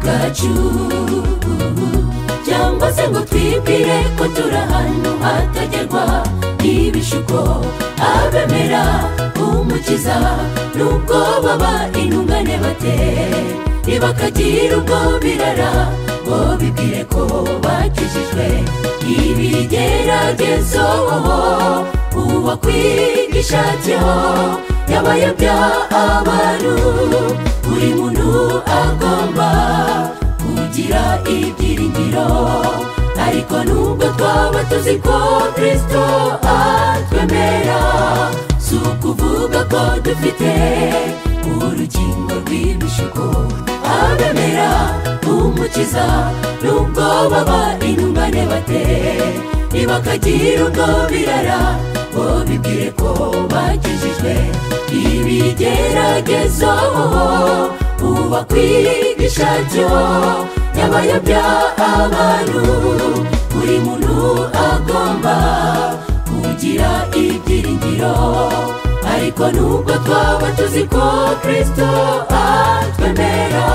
wacu cyangwa se ngo twibwire ko turi ahantu hatagerwa n'ibishuko abemera umukiza nubwo baba intungane bate ntibakagira ubwo birara ngo bibwire ko bakijijwe ibigeragezo uwakwigishatseho yabayobya abantu buri muntu agomba kugira ibyiringiro ariko nubwo twaba tuzi ko kirisito atwemera si ukuvuga ko dufite urukingo rw'ibishuko abemera umukiza nubwo baba intungane bate ntibakagira ubwo birara ngo bibwire ko bakijijwe ibigeragezo uwakwigisha byo yabayobya abantu buri muntu agomba kugira ibyiringiro ariko nubwo twaba tuzi ko kirisito atwemera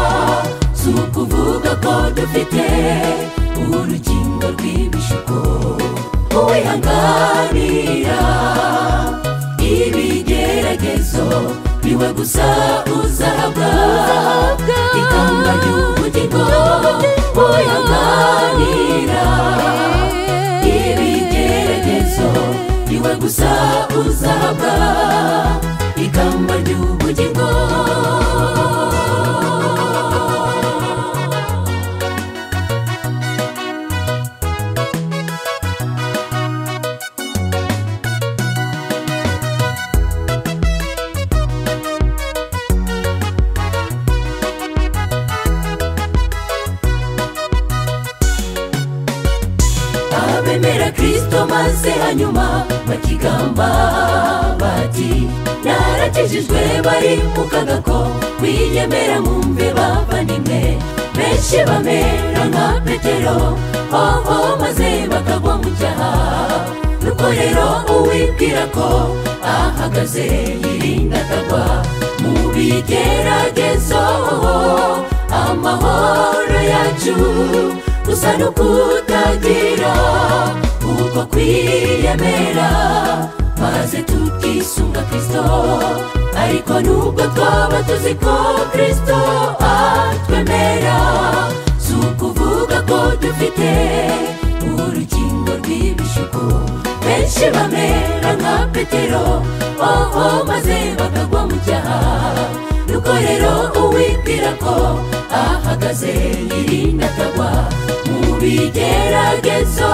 si ukuvuga ko dufite urukingo rw'ibishuko uwihanganira ibigeragezo niwe gusa uzahabwa ikamba ry'ubugingo uwihanganira ibigeragezo niwe gusa uzahabwa ikamba ry'ubugingo abemera kirisito maze hanyuma bakigamba bati narakijijwe bari mu kaga ko kwiyemera mwumve bavandimwe benshi bamera nka petero hoho maze bakagwa mu cyaha nuko rero uwibwira ko ahagaze yirinda atagwa mu bigeragezo amahoro yacu gusa no kutagira uko kwiyemera maze tukisunga kirisito ariko nubwo twaba tuzi ko kirisito atwemera si ukuvuga ko dufite urukingo rw'ibishuko benshi bamera nka petero oho maze bakagwa mu cyaha nuko rero uwibwira ko ahagaze yirinda atagwa mu bigeragezo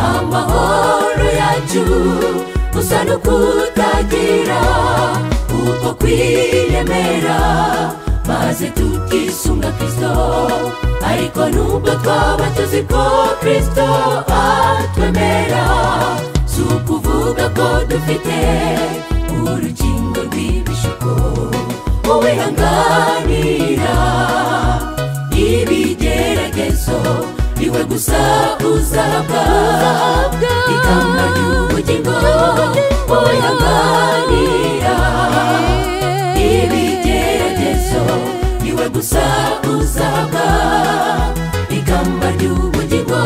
amahoro yacu gusa no kutagira uko kwiyemera maze tukisunga kirisito ariko nubwo twaba tuzi ko kirisito atwemera si ukuvuga ko dufite urukingo rw'ibishuko uwihanganira ibigeragezo niwe gusa uzahabwa ikamba ry'ubugingo uwihanganira ibigeragezo niwe gusa uzahabwa ikamba ry'ubugingo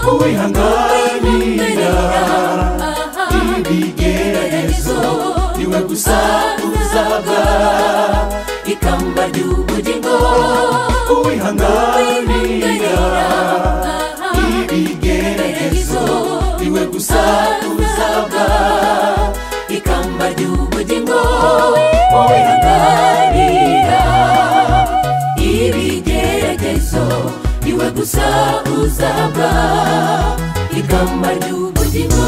uwihanganira ibigeragezo niwe gusa uzaba ikamba ry'ubugingo uwihanganira ibigeragezo niwe gusa uzaba ikamba ry'ubugingo uwihanganira ibigeragezo iwe gusa uzaba ikamba ry'ubugingo